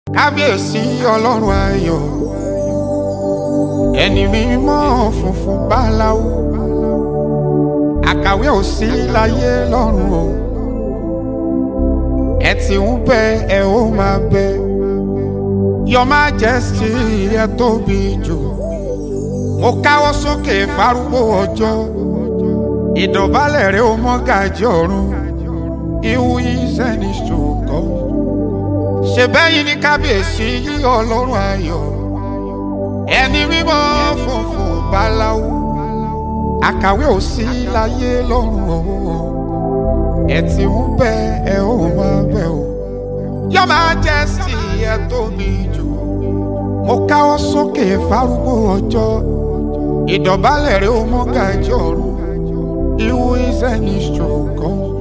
kábíyèsí ọlọ́run ayọ̀ ẹni mímọ́ funfun báláwo àkàwé ò sí láyé lọ́run o ẹ ti ń bẹ ẹ ó máa bẹ your majesty ẹ tóbi jù mo káwọ́ sókè fárúgbó ọjọ́ ìdọ̀bálẹ̀ rẹ ó mọ́ gàjí ọ̀run ihu ìsẹ́ni ṣòkòó ṣe bẹ́yìn ní kábíyèsí yí ọlọ́run ayọ̀ ẹni mímọ́ funfun báláwo àkàwé ò sí láyé lọ́run o ẹ ti ń bẹ ẹ ó máa bẹ o your majesty ẹ tóbi jù mo káwọ́ sókè fárúgbó ọjọ́ ìdọ̀bálẹ̀ rẹ ó mọ́ gàjí ọ̀run ihu ìsẹ́ni ṣòkòó.